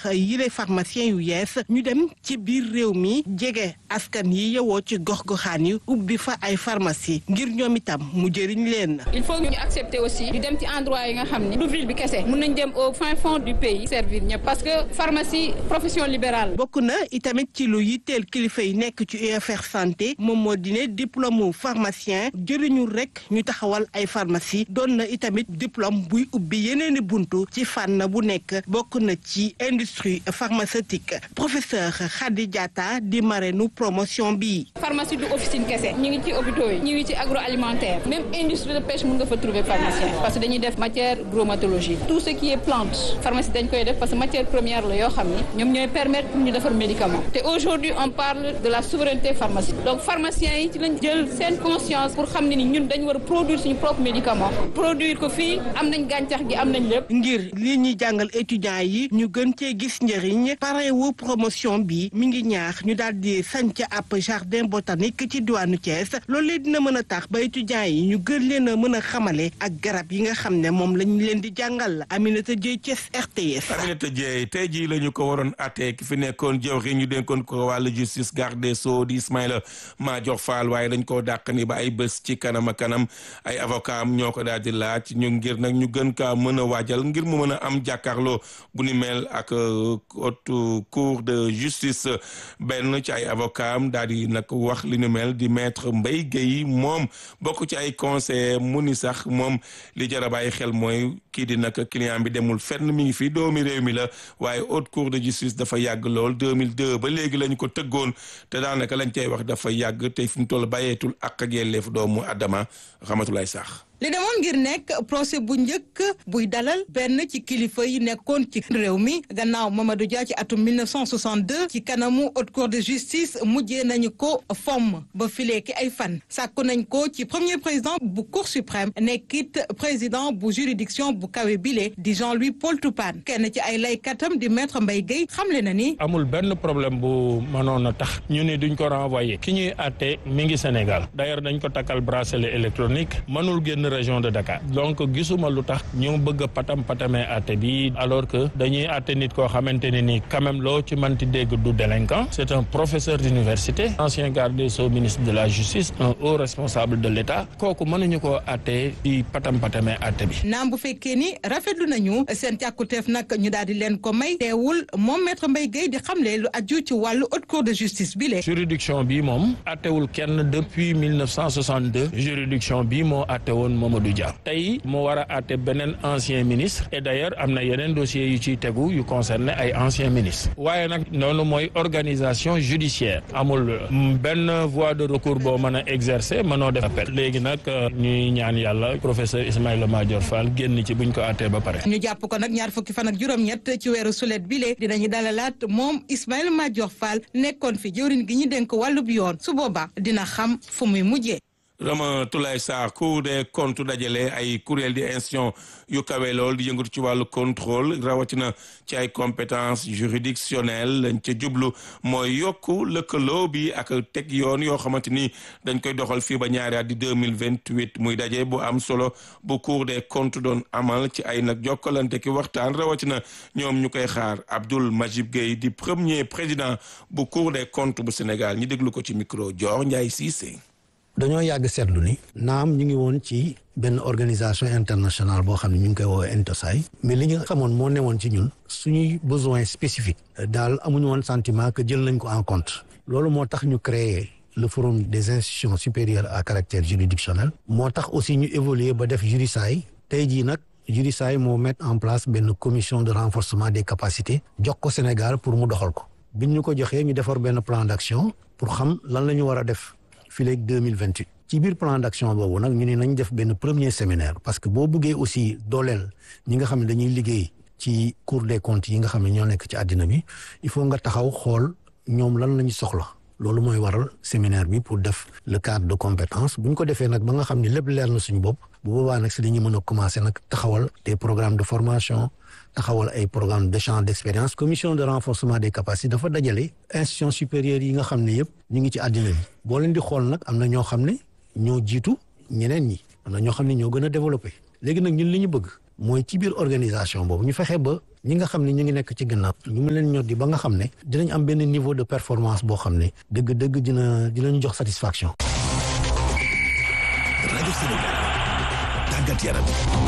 ñaax yile pharmacien yu yees ñu dem ci biir réew mi jege askan yi yewoo ci gox-goxaan yi ubbi fa ay pharmacie ngir ñoom itam mu jëriñ leen. il faut ñu accepter aussi di dem ci endroit yi nga xam ne du ville bi kese mun nañ dem au fin fond du pays servir ñëpp parce que pharmacie profession libérale. bokk na itamit ci lu yitteel kilifa yi nekk ci UFR santé moom moo di ne diplôme pharmacien jëriñu rek ñu taxawal ay pharmacie doon na itamit diplôme buy ubbi yeneeni buntu ci fànn bu nekk bokk na ci industrie pharmaceutique professeur Khady Diatta di marraine promotion bi. pharmacie du officine kese ñu ngi ci hôpitaux yi ñu ngi ci agroalimentaire même industrie de pêche mun nga fa trouver pharmacien parce que dañuy def matière bromatologie tout ce qui est plante pharmacie dañ koy def parce que matière première la yoo xam ni ñoom ñooy permettre pour ñu defar médicament te aujourd'hui on parle de la souveraineté pharmaceutique donc pharmaciens yi ci lañ jël seen conscience pour xam ne ni ñun dañ war a produire suñu propre médicament produire ko fii am nañ gàncax gi am nañ lépp. ngir li ñuy jàngal étudiants yi ñu gën cee gis njëriñ parewu promotion bi mi ngi ñaax ñu daal di sanc ab jardin botanique ci diwaanu Thiès loolu dina mën a tax ba étudiants yi ñu gën leen a mën a xamale ak garab yi nga xam ne moom lañ leen di jàngal Aminata Dieye Thiès RTS. Aminata Dieye tey jii la ñu ko waroon àttee ki fi nekkoon jëwriñ ñu dénkoon ko wàllu justice garde des sceaux di Ismaïla Madior Fall waaye dañ koo dàq ni ba ay bés ci kanam a kanam ay avocat am ñoo ko daal di laaj ñu ngir nag ñu gën kaa mën a waajal ngir mu mën a am jàkkaarloo bu ni mel ak haute cour de justice benn ci ay avocat am daal di nag wax li ni mel di maître Mbaye Guèye moom bokk ci ay conseiller mu ni sax moom li jar a bàyyi xel mooy kii di nag client bi demul fenn mi ngi fi doomi réew mi la waaye haute cour de justice dafa yàgg lool 2002 ba léegi lañ ko tëggoon te daanaka lañ cay wax dafa yàgg te fi mu toll bàyyeetul ak ak yelleef doomu Adama xamatulay sax li demoon ngir nekk procès bu njëkk buy dalal benn ci kilifa yi nekkoon ci réew mi gannaaw Mamadou Dia ci atum 1962 ci kanamu haute cour de justice mujjee nañu ko fomm ba fileeki ay fan sàkku nañ ko ci premier président bu cour suprême nekkit président bu juridiction bu kawe bile di Jean-Louis Paul Toupane kenn ci ay laykatam di maître Mbaye Guèye xamle na ni. amul benn problème bu mënoon a tax ñu ne duñ ko renvoyer ki ñuy àtte mi ngi Sénégal d'ailleurs dañ ko takkal bracelet électronique mënul génn région de Dakar donc gisuma lu tax ñu bëgg a patam patamee àtte bi alors que dañuy àtte nit koo xamante ne ni quand même loo ci manti dégg du délinquant c'est un professeur d'université ancien garde des sceaux ministre de la justice un haut responsable de l'État kooku mënuñu koo àtte di patam patamee àtte bi. naam bu fekkee ni rafetlu nañu seen càkkuteef nag ñu daal di leen ko may teewul moom maître Mbaye Guèye di xamle lu aju ci wàllu haute cour de justice bi le juridiction bi moom àttewul kenn depuis 1962 juridiction bi moo àtte woon Mamadou Dia tey mu war a àtte beneen ancien ministre et d'ailleurs am na yeneen dossiers yu ciy tegu yu concerné ay anciens ministres waaye nag noonu mooy organisation judiciaire amul benn voie de recours boo mën a exercer mënoo def appel léegi nag ñuy ñaan yàlla professeur Ismaïla Madior Fall génn ci buñ ko àttee ba pare. ñu jàpp ko nag ñaar fukki fan ak juróom-ñett ci weeru sulet bile dinañu dalalaat moom Ismaïla Madior Fall nekkoon fi jëwriñ gi ñu dénk wàllub yoon su boobaa dina xam fu muy mujjee. Ramatoulaye Sarr Cour des comptes dajale ay kuréel di institution yu kawe lool di yëngatu ci wàllu contrôle rawatina ci ay compétences juridictionnelles lañ ca jublu mooy yokku lëkkaloo bi ak teg yoon yoo xamante ni dañ koy doxal fii ba ñaari at di deux mille vingt huit muy daje bu am solo bu Cour des comptes doon amal ci ay nag jokkalante ki waxtaan rawatina ñoom ñu koy xaar Abdoul Majib Gueye di premier président bu Cour des comptes bu Sénégal ñu déglu ko ci micro Dior Ndiaye Cissé. dañoo yàgg seetlu ni naam ñu ngi woon ci benn organisation internationale boo xam ne ñu ngi koy woowee Intosai mais li ñu xamoon moo newoon ci ñun suñuy besoin spécifique daal amuñu woon sentiment que jël nañ ko en compte loolu moo tax ñu créer le forum des institutions supérieures à caractère juridictionnel moo tax aussi ñu évoluer ba def Jurisaay tey jii nag Jurisaay moo mettre en place benn commission de renforcement des capacités jox ko Sénégal pour mu doxal ko biñ ñu ko joxee ñu defar benn plan d'action pour xam lan la ñu war a def fii léegi deux mille vingt huit ci biir plan d'action boobu nag ñu ne nañ def benn premier séminaire parce que boo bëggee aussi dooleel ñi nga xam ne dañuy liggéey ci cour des comptes yi nga xam ne ñoo nekk ci àddina bi il faut nga taxaw xool ñoom lan la ñu soxla loolu mooy waral séminaire bi pour def le cadre de compétence bu ñu ko defee nag ba nga xam ne lépp leer na suñu bopp bu boobaa nag si la ñuy mën a commencer nag taxawal des programmes de formation taxawal ay programme d'échange d'expérience commission de renforcement des capacités dafa dajale institutions supérieures yi nga xam ne yëpp ñu ngi ci àddina bi boo leen di xool nag am na ñoo xam ne ñoo jiitu ñeneen ñi am na ñoo xam ne ñoo gën a développé léegi nag ñun li ñu bëgg mooy ci biir organisation boobu ñu fexe ba ñi nga xam ne ñu ngi nekk ci gannaaw ñu mu leen ñor di ba nga xam ne dinañ am benn niveau de performance boo xam ne dëgg-dëgg dina dinañ jox satisfaction. rajo Sénégal tàggat yaram.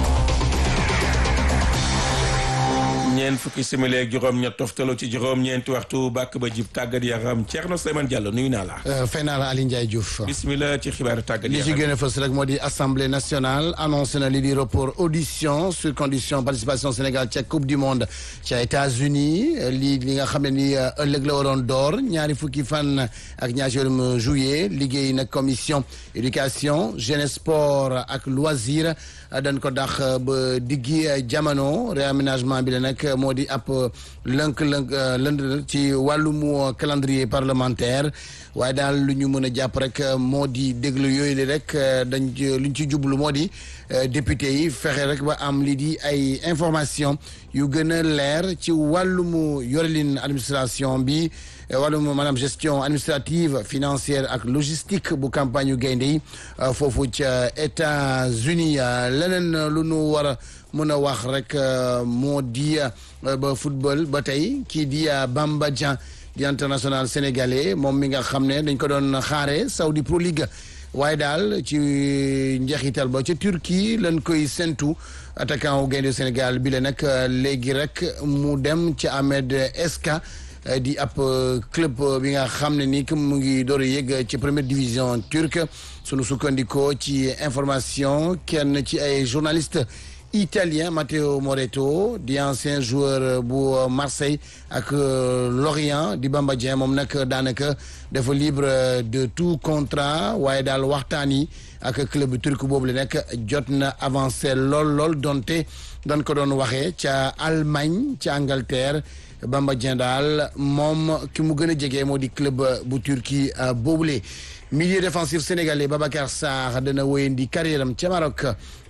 ñeent fukki simili ak juróom ñett toftaloo ci juróom ñeenti waxtu bàkk ba jib tàggat yaram Thierno Souleymane Diallo nuyu naa la. fay naa la Aliou Ndiaye Diouf. bismillah ci xibaaru tàggat li yaram ci gën a fës rek moo di assemblée nationale annoncé na li di report audition sur condition participation Sénégal ca coupe du monde ca États-Unis lii li nga xam ne ni ëllëg la waroon door ñaari fukki fan ak ñaar ci weeru juillet liggéey nag commission éducation jeunesse sport ak loisir dañ ko dax ba diggi jamono réaménagement bi la nag moo di ab lënk-lënk lënd ci wàllum calendrier parlementaire waaye daal lu ñu mën a jàpp rek moo di déglu yooyu li rek dañ lu ñu ci jublu moo di député yi fexe rek ba am li di ay information yu gën a leer ci wàllum yorelin administration bi wàllum maanaam gestion administrative financière ak logistique bu campagne yu gaynde yi foofu ca États-Unis leneen lu nu war a mën a wax rek moo di ba football ba tey kii di Bamba Dieng di international sénégalais moom mi nga xam ne dañ ko doon xaare Saudi Pro League waaye daal ci njeexital ba ca Turquie lañ koy sentu attaquant wu gaynde Sénégal bi la nag léegi rek mu dem ci Ahmed Eska di ab club bi nga xam ne ni mu ngi door a yëg ci première division turque sunu sukkandikoo ci information kenn ci ay journaliste italien Matteo Moretto di ancien joueur bu Marseille ak Lorient di Bamba Dieng moom nag daanaka dafa libre de tout contrat waaye daal waxtaan yi ak club turc boobu la nekk jot na avancé lool lool donte dañ ko doon waxee ca Allemagne ca Angleterre Bamba Dieng daal moom ki mu gën a jege moo di club bu Turquie boobule. milieu défensif sénégalais Babacar Sarr dana wéyandi carrière am ca Maroc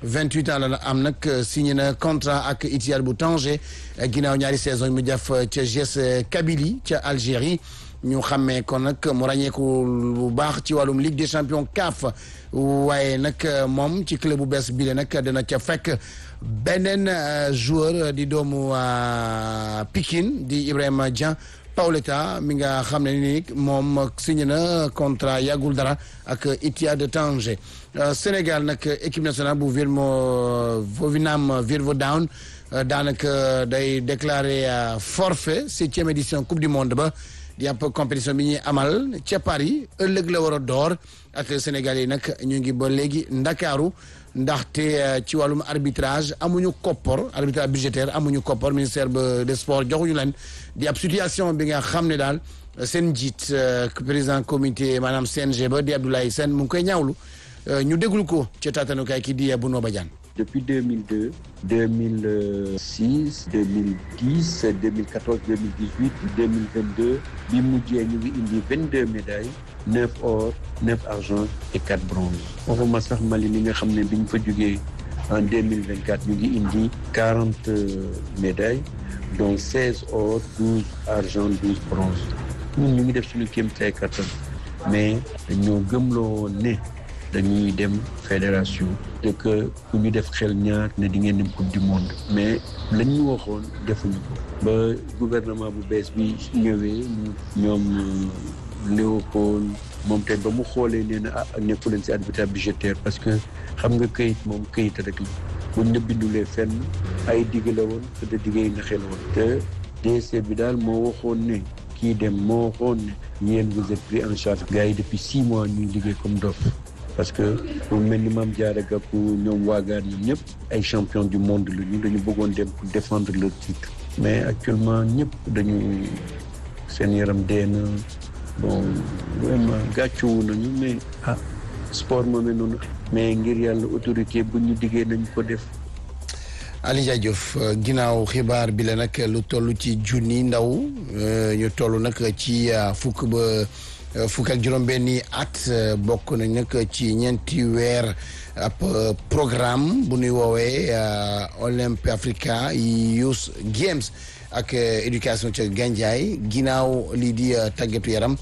28 ans la am nag signé na contrat ak Ittihad bu Tanger ginnaaw ñaari saison mu def ca GS Kabylie ca Algérie ñu xàmmee kon nag mu ràññeeku bu baax ci wàllum Ligue des champions CAF waaye nag moom ci club bu bees bi la nag dana ca fekk beneen joueur di doomu Pikine di Ibrahima Dieng Paoletta mi nga xam ne ni moom signé na contrat yàggul dara ak Ittihad de Tanger Sénégal nag équipe nationale bu Virmo Vovinam Virvodown daanaka day déclaré forfait septième édition coupe du monde ba di ab compétition bi ñuy amal ca Paris ëllëg la war a door ak Sénégal yi nag ñu ngi ba léegi Ndakaaru ndaxte ci wàllum arbitrage amuñu koppor arbitrage budgétaire amuñu koppor ministère des sports joxuñu leen di ab situation bi nga xam ne daal seen njiit président comité maanaam CNG ba di Abdoulaye Sène mu ngi koy ñaawlu ñu déglu ko ca taatanukaay ki di Bouno Badiane depuis 2002 2006 2010 2014 2018 2022 bi mujjee ñu ngi indi 22 médailles 9 or 9 argent et 4 bronze waxuma sax Mali mi nga xam ne bi ñu fa jógee en 2024 ñu ngi indi 40 médailles dont 16 or 12 argent 12 bronze ñun ñu ngi def suñu kéemtalaay kattan mais dañoo gëmloo ne dañuy dem fédération te que ku ñu def xel ñaar ne di ngeen dem coupe du monde mais lañ ñu waxoon defuñu ko ba gouvernement bu bees bi ñëwee ñoom Léopold moom tey ba mu xoolee nee na ah nekku leen si arbitrage budgétaire parce que xam nga këyit moom këyit rek la buñ la bindulee fenn ay digg la woon te de digg yi nga xel woon te DC bi daal moo waxoon ne kii dem moo waxoon ne yéen vous êtes pris en charge gars yi depuis six mois ñuy liggéey comme dof parce que pour mel ni Mame Diarra Gackou ñoom waagaar ñoom ñëpp ay champion du monde la ñu dañu bëggoon dem pour défendre leur titre mais actuellement ñëpp dañu seen yaram dee na bon vraiment gàccewu nañu mais ah sport moomee noonu mais ngir yàlla autorité bu ñu diggee nañ ko def Ali Ndiaye Diouf ginnaaw xibaar bi la nag lu toll ci junni ndaw ñu toll nag ci fukk ba fukk ak juróom-benni at bokk nañ nag ci ñeenti weer ab programme bu ñuy woowee Olympe Africa Youth Games ak éducation ca Gandiaye ginnaaw lii di tàggatu yaram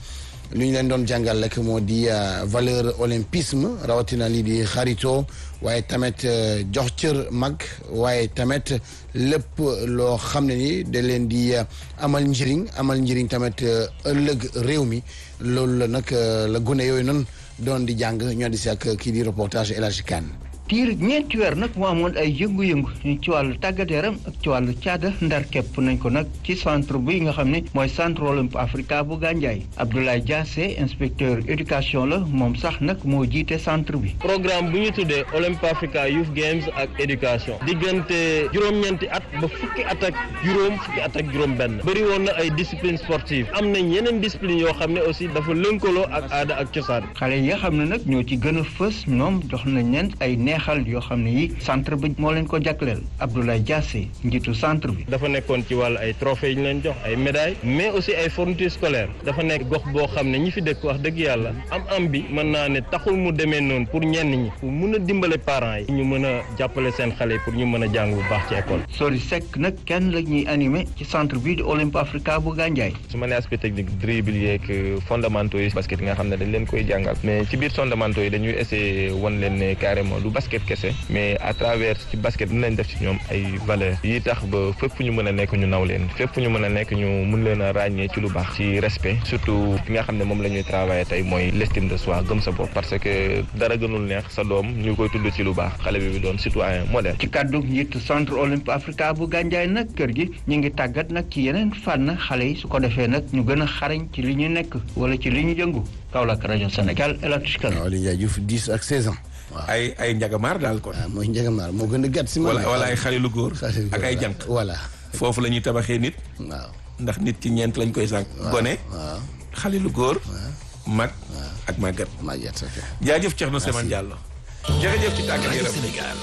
lu ñu leen doon jàngal rek moo di valeur olympisme rawatina lii di xarito waaye tamit jox cër mag waaye tamit lépp loo xam ne ni da leen di amal njëriñ amal njëriñ tamit ëllëg réew mi loolu la nag la gune yooyu noonu doon di jàng ñoo di si ak kii di reportage El Hadji Kane tiir ñeenti weer nag moo amoon ay yëngu-yëngu ci wàllu tàggat yaram ak ci wàllu caada ndar képp nañ ko nag ci centre bi nga xam ne mooy centre olympique africa bu Gandiaye Abdoulaye Diassé inspecteur éducation la moom sax nag moo jiite centre bi. programme bu ñu tuddee olympique africa youth games ak éducation diggante juróom-ñeenti at ba fukki at ak juróom fukki at ak juróom-benn bëri woon na ay discipline sportive am nañ yeneen discipline yoo xam ne aussi dafa lënkaloo ak aada ak cosaan. xale yi nga xam ne nag ñoo ci gën a fës ñoom jox nañ leen ay neexal yoo xam ne yi centre bi moo leen ko jagleel Abdoulaye Diassé njiitu centre bi. dafa nekkoon ci wàllu ay trophées yi ñu leen jox ay médailles mais aussi ay fournitures scolaires dafa nekk gox boo xam ne ñi fi dëkk wax dëgg yàlla am am bi mën naa ne taxul mu demee noonu pour ñenn ñi pour mun a dimbale parents yi ñu mën a jàppale seen xale pour ñu mën a jàng bu baax ci école. Sori Seck nag kenn la ñuy animé ci centre bii di Olympe Africa bu Gandiaye. su ma nee aspect technique dribble yeeg fondamentaux yi basket yi nga xam ne dañ leen koy jàngal mais ci biir fondamentaux yi dañuy essayer wan leen ne carrément du basket kese mais à travers ci basket dinañ def ci ñoom ay valeurs yi tax ba fépp fu ñu mën a nekk ñu naw leen fépp fu ñu mën a nekk ñu mun leen a ràññee ci lu baax ci respect surtout fi nga xam ne moom la ñuy travailler tey mooy l'estime de soi gëm sa bopp parce que dara gënul neex sa doom ñu koy tudd ci lu baax xale bi bi doon citoyen modèle. ci kàddu njiitu centre olympique africa bu Gandiaye nag kër gi ñu ngi tàggat nag ci yeneen fànn xale yi su ko defee nag ñu gën a xarañ ci li ñu nekk wala ci li ñu jëngu Kaolack rajo Sénégal El Hadj Kane. waaw Aliou Diouf 10 ak 16 ans. ay ay njagamaar daal kon. waaw mooy njagamaar moo gën a gàtt si. wala wala ay xale lu góor. ak ay jànq. voilà. foofu la ñuy tabaxee nit. waaw ndax nit ci ñeent lañ koy sànq. gone. waaw xale lu góor. mag ak màggat. màggat ok. jaajëf Thierno Seman Diallo. jërëjëf ci tàggat yaram Sénégal.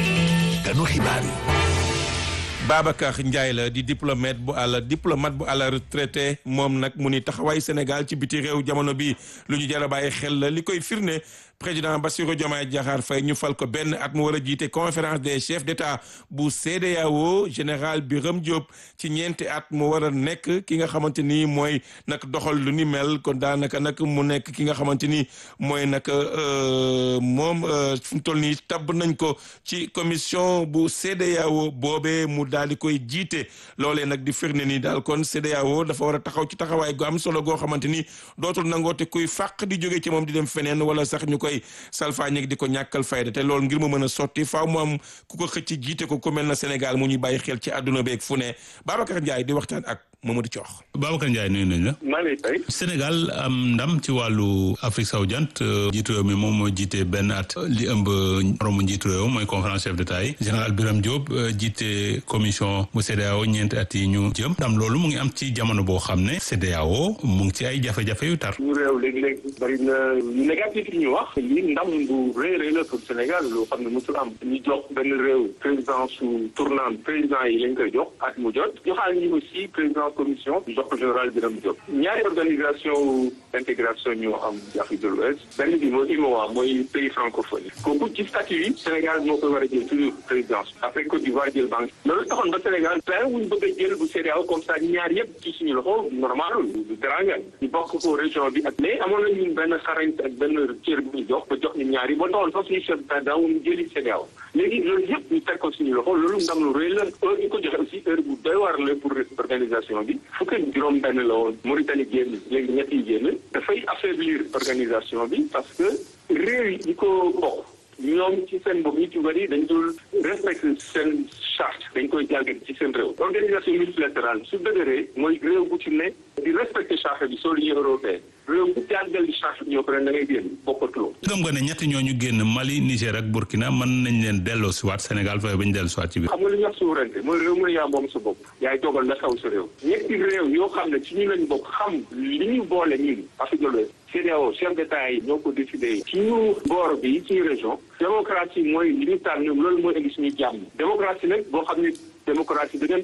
kanu xibaar yi. Babacar Ndiaye la di diplomate bu àll diplomate bu àll retraité moom nag mu ni taxawaay Sénégal ci biti réew jamono bi lu ñu jar a bàyyi xel la li koy firnde président Bassirou Diomaye Diakhar Faye ñu fal ko benn at mu war a jiite conférence des chefs d'État bu CEDEAO général Birame Diop ci ñeenti at mu war a nekk ki nga xamante ni mooy nag doxal lu ni mel kon daanaka nag mu nekk ki nga xamante ni mooy nag moom fu mu toll nii tabb nañ ko ci commission bu CEDEAO boobee mu daal di koy jiite loolee nag di firnde ni daal kon CEDEAO dafa war a taxaw ci taxawaay gu am solo goo xamante ni dootul nangoote kuy fàq di jóge ci moom di dem feneen wala sax ñu koy salfaañeeg di ko ñàkkal fayda te loolu ngir mu mën a sotti faaw mu am ku ko xëcc jiite ko ku mel na Sénégal mu ñuy bàyyi xel ci àdduna beeg fu ne Babacar Ndiaye di waxtaan ak Mamadou Thiokh. Babacar Ndiaye nuyu nañ la. maa ngi lay Sénégal am ndam ci wàllu Afrique sowu jant jiitu réew mi moom moo jiite benn at li ëmb moromu njiitu réew mooy conférence chef d'État yi général Birame Diop jiite commission bu CEDEAO ñeenti at yi ñu jëm ndam loolu mu ngi am ci jamono boo xam ne CEDEAO mu ngi ci ay jafe-jafe yu tar. ñu réew léeg-léeg bari na yu négatif yi ñu wax lii ndam bu rëy rëy la pour Sénégal loo xam ne mosul am ñu jox benn réew président su tournant président yi lañ koy jox at mu jot joxaal ñu aussi président commission jox ko général Birame Diop ñaari organisation intégration ñoo am ci Afrique de l'Ouest benn bi mooy UMOA mooy pays francophone yi kooku ci statut yi Sénégal moo koy war a jël toujours présidence après Côte d'Ivoire jël banque loolu taxoon ba Sénégal pen wuñ bëgg a jël bu CEDEAO comme ça ñaar yëpp ci suñu loxo normal du teranga ñu bokk ko région bi ak mais amoon nañu benn xarañ ak benn cër bu ñu jox ba jox ñu ñaar yi ba taxoon sax suñu chef d'état daawuñu jëli CEDEAO léegi loolu yëpp ñu teg ko suñu loxo loolu ndam lu rëy la heure ñu ko joxe aussi heure bu doy war la pour organisation bi fukk ak juróom benn la woon Mauritanie génn léegi ñett yi génn dafay affaiblir organisation bi parce que réew yi ko bokk ñoom ci seen bopp ñu ci bëri dañ dul respecté seen charte dañ koy jàngat ci seen réew organisation multilatérale su dëgëree mooy réew bu ci ne di respecté charte bi soo l'Union européenne réew bu jàngal di charte bi ñoo ko ren da ngay génn bokkatuloo gëm nga ne ñetti ñooñu génn Mali Niger ak Burkina mën nañ leen delloo si waat Sénégal fexe ba ñu dellu si waat ci biir xam nga li ñuy wax souveraineté mooy réew mu ne yaa moom sa bopp yaay dogal la xew sa réew ñetti réew yoo xam ne ci ñu lañ bokk xam li ñu boole ñun Afrique de l'Ouest CEDEAO chef d'État yi ñoo ko décidé ci ñu boor bi ci région démocratie mooy li ñu tànn ñoom loolu mooy indi suñu jàmm démocratie nag boo xam ne démocratie da ngeen tànn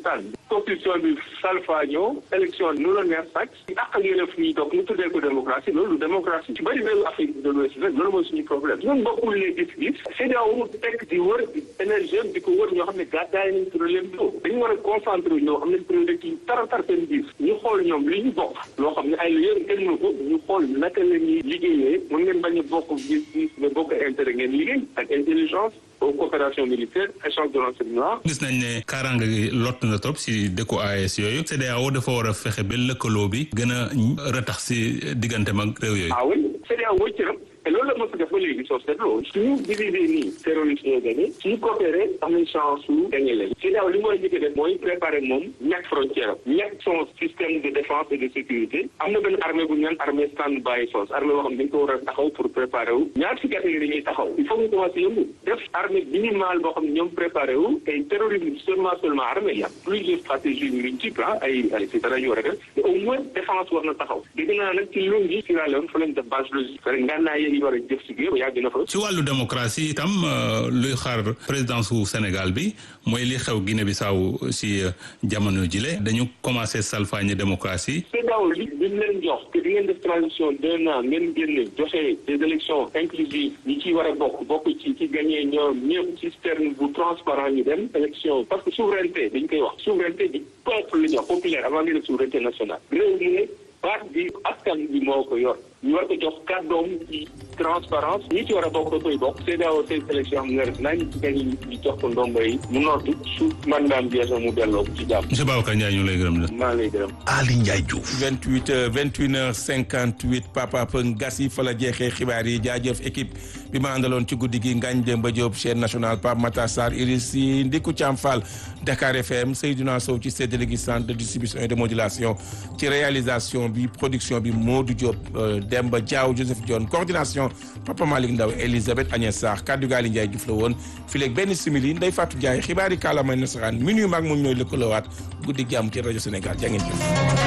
constitution bi salfaañoo élection nu la neex sax ak ak yëlef ñuy toog ñu tuddee ko démocratie loolu démocratie ci bëri réewu Afrique de l'Ouest nag loolu mooy suñu problème ñun bokkul les gis-gis CEDEAO tekk di wër énergie di ko wër ñoo xam ne gàddaay nañ problème boobu dañu war a concentré ñoo xam ne priorité yi tara tar seen biir ñu xool ñoom li ñu bokk loo xam ne ay yéen kenn mënu ko ñu xool naka la ñuy liggéeyee mën ngeen bañ a bokk gis-gis mais bokk intérêt ngeen liggéey ak intelligence coopération militaire échange de renseignement gis nañ ne kaaraange gi lott na trop si dëkku AES yooyu CEDEAO dafa war a fexe ba lëkkaloo bi gën a ratax si digganteem ak réew yooyu. ah oui CEDEAO wëcc na te loolu la mos a def ba léegi soo seetloo suñu divisé nii terroriste ñoo gagné suñu coopéré am nañ chance su gagné leen CEDEAO li mu war a njëkk a def mooy préparé moom ñàkk frontière am ñàkk son système de défense et de sécurité am na benn armée bu ñu naan armée stand by force armée boo xam dañ ko war a taxaw pour préparer wu ñaar fukki at yi dañuy taxaw il faut ñu commencé yëngu def armée minimale boo xam ne ñoom préparé wu tey terrorisme seulement seulement armée y a plusieurs stratégies multiples ah ay ay c'est dara ñu war a def mais au moins défense war na taxaw dégg naa nag ci lungi Sierra Leone fa lañ def base logique ngànnaay yi war a jëf si géew yàgg na fa ci wàllu démocratie itam luy xaar présidence su Sénégal bi mooy li xew Guinée Bissau si jamono jile dañu commencé salfaañe démocratie. CEDEAO li bi ñu leen jox que di ngeen def transition d'un an ngeen génne joxe des élections inclusives ñi ciy war a bokk bokk ci ci gagné ñoom ñëpp système bu transparent ñu dem élection parce que souveraineté dañ koy wax souveraineté du peuple la ñuy wax populaire avant ngeen souveraineté nationale réew mi ne baat bi askan bi moo ko yor ñu war ko jox kàddoom ci transparence ñi ci war a bokk da koy bokk CEDEAO seen sélection am nga nañ gañ ñu jox ko ndombo yi mu nootu su mandaam jeexee mu delloo ko ci jàmm. monsieur Babacar Ndiaye ñu lay gërëm la. maa lay gërëm. Ali Ndiaye Diouf. 28 heures 21 heures 58 Papa Pëng gas yi fa la jeexee xibaar yi jaajëf équipe bi ma àndaloon ci guddi gi Ngagne Demba Diop chaîne nationale Pape Matar Sarr Iris Sy Ndiku Thiam Fall Dakar FM Seydina Sow ci séddale gi centre de distribution et de modulation ci réalisation bi production bi Modou Diop Demba Diaw Joseph Dione coordination Papa Malick Ndaw Elisabeth Agnès Sarr kaddu gaali Ndiaye Diouf la woon fileeg benn simili Ndeye Fatou Ndiaye xibaari kàllaamay nasaraan minuit maag moom ñooy lëkkaloowaat guddi gi am ci rajo Sénégal jaa ngeen jëf